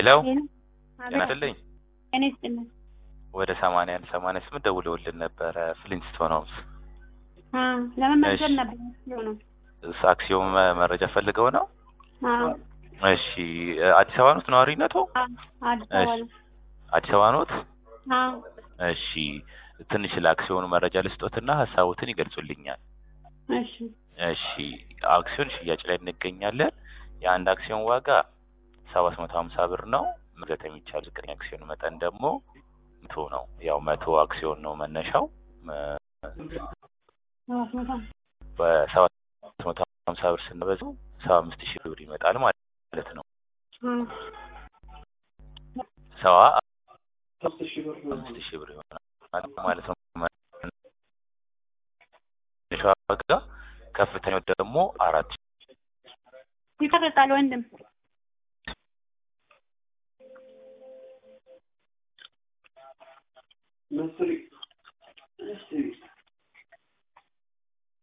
ሄሎ ሄሎ ጤና ይስጥልኝ። እኔ ስጥልን ወደ ሰማንያ አንድ ሰማንያ ስምንት ደውለውልን ነበረ ፍሊንስቶን ሆምስ ለመመዝገብ እሺ። ነበር ነው አክሲዮን መ- መረጃ ፈልገው ነው። አዎ እሺ እ፣ አዲስ አበባ ኖት ነዋሪነቱ? አዎ አዲስ አበባ ነው አዲስ አበባ ኖት? አዎ እሺ ትንሽ ለአክሲዮኑ መረጃ ልስጦትና ሀሳቦትን ይገልጹልኛል። እሺ እሺ አክሲዮን ሽያጭ ላይ እንገኛለን። የአንድ አክሲዮን ዋጋ ሰባት መቶ ሀምሳ ብር ነው። መግዛት የሚቻል ዝቅተኛ አክሲዮን መጠን ደግሞ መቶ ነው። ያው መቶ አክሲዮን ነው መነሻው። መ- ሰባት መቶ በሰባት መቶ ሀምሳ ብር ስንበዛው ሰባ አምስት ሺህ ብር ይመጣል ማለት ነው። አዎ ሰባ አምስት ሺህ ብር ይሆናል ማለት ነው። መነሻ ዋጋ ከፍተኛው ደግሞ አራት ይቀርጣል ወንድም መስሪ እስቲ